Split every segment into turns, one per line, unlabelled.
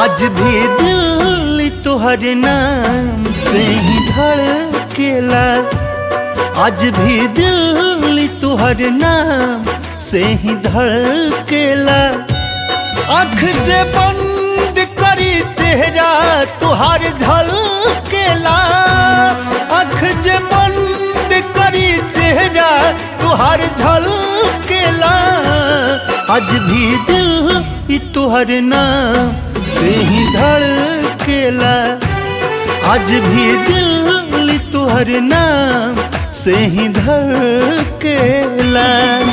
आज भी दिल तुहर नाम से ही धड़केला आज भी दिल तुहर नाम से ही धड़केला आँख जे बंद करी चेहरा तुहार झलकेला आँख जे बंद करी चेहरा तुहार झलकेला आज भी दिल ही तुहर नाम से ही धड़केला आज भी दिल तुहर नाम से ही धड़केला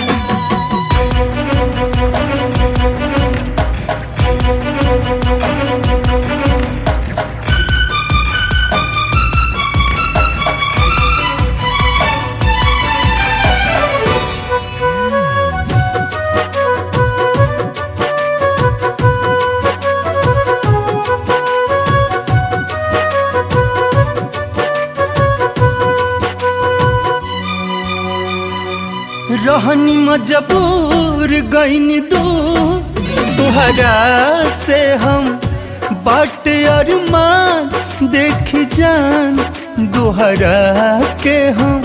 रहनी मजबूर गईन दू तुहरा से हम बाट अरमान देख जान दोहरा के हम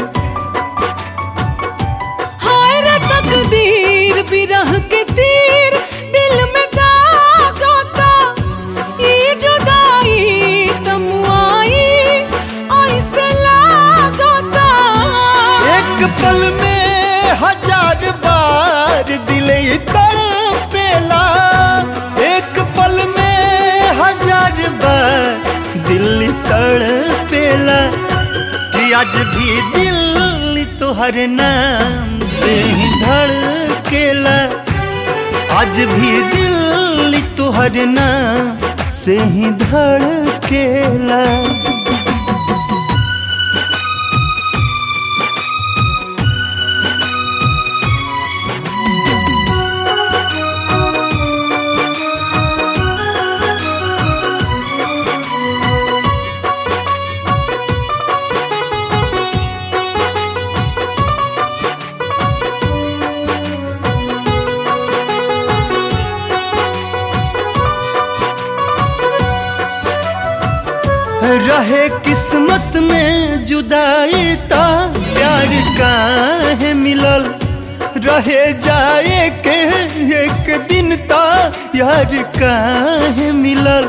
हाय रे तकदीर बिरह के तीर दिल में दाग होता ई जुदाई तमुआई ऐसे लागोता
एक पल में हजार बार दिल तड़पेला एक पल में हजार बार दिल तड़पेला कि आज भी दिल तुहर नाम से ही धड़केला आज भी दिल तुहर नाम से ही धड़केला रहे किस्मत में जुदाई ता प्यार काहे मिलल रहे जाए के एक दिन ता यार काहे मिलल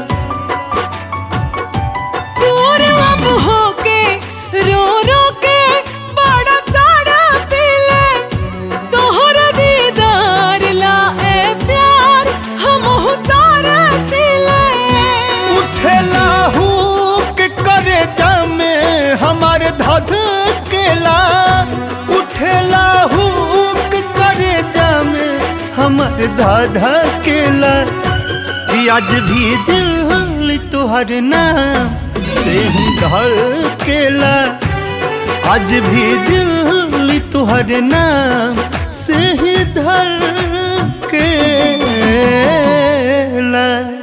दूर अब होके रो रो के बड़ा तारा पीले तोहर दीदार ला ए प्यार हम तारा सिले
उठेला हुक करे जामे हमार धध केला उठेला हुक करे जामे हमार धाधा केला कि आज भी दिल तुहर नाम से ही धड़केला आज भी दिल तुहर नाम से ही धड़केला